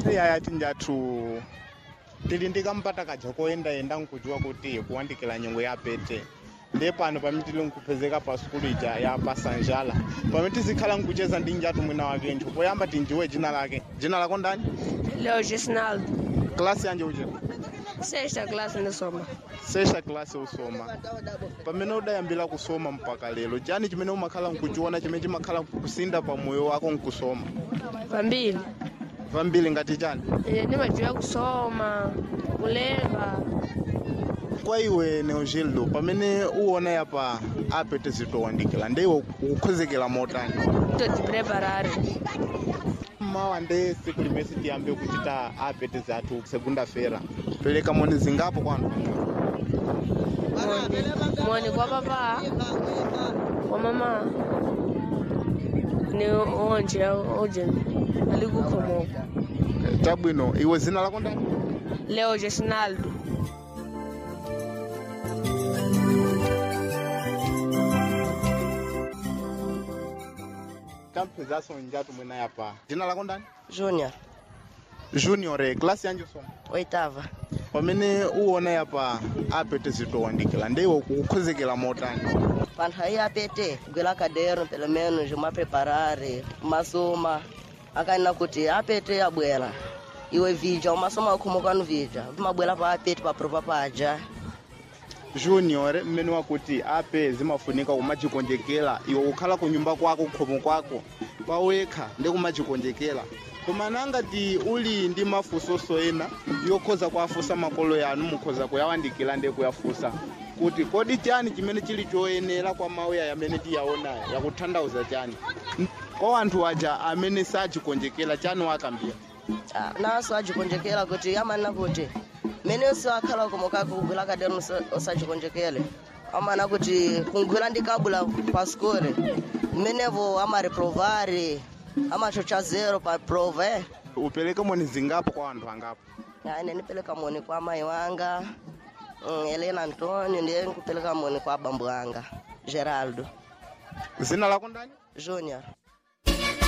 iyaya tinjathu tili ndikampata kaja koyendayenda nkudziwa kuti kuwandikira nyengo ya pete ndiye pano pamene tili nkupezeka pa sukulu ija ya pasanjala pamene tizikhala nkucheza ndi njatu mwina wake ntcho poyamba tinjiwe dzina lake dzina lako ndani Leo Gisnaldo, klasi yanje uchera sexta classe ndisoma. sesha klasi usoma pamene udayambira kusoma mpaka lero chani chimene umakhala nkuchiona chimene chimakhala kusinda pa moyo wako nkusoma Pambili, pambiri ngati chani ine ndimadziwa kusoma, kulemba. kwa iwe neogildo pamene uwona yapa apete zitowandikira ndiwe ukukhozekera motani Todipreparare. mmawa nde siku limene tiyambe kuchita apete zathu segunda fera pereka moni zingapo kwanu Moni, moni kwa papa, kwa mama. Ni onje oje alikukhomoko. chabwino iwe zina lako ndani Leo Gisnaldo. tamphezaso njatu mwina yapa dzina lako ndani Júnior, junior eh, klasi yanje soma oitava. pamene uwona yapa apete zitowandikira ndiwe ukukhozekera motani Quando aí apete, gwela caderno, pelo menos uma preparare, uma soma. Akaina kuti apete abwela. Iwe vidya, uma soma khumuka no vidya. Uma bwela pa apete pa prova paja. junior mmene wakuti ape zimafunika kumachikonjekera iwe kukhala ku nyumba kwako khomo kwako pawekha ndi kumachikonjekera koma nangati uli ndi mafunsoso ena yokhoza kuafusa makolo yanu mukhoza kuyawandikira ndi kuyafusa kuti kodi chani chimene chili choyenera kwa mauya yamene tiyaonayo yakuthandauza chani N- kwa anthu aja amene sachikonjekera chani wakambira Ah, naso ajikonjekela kuti amanena kuti mene usiwakhala khumuka kugwela caderno usajikonjekele. Amana kuti kungwela ndi kabula pa skole. Menevo amareprovare, amachocha zero pa prova, eh. upereke moni zingapo kwa anthu angapo Ya, ine nipeleka moni kwa mai wanga mm, Helena Antonio ndiye nikupeleka moni kwa bambu wanga Geraldo zina lako ndani Junior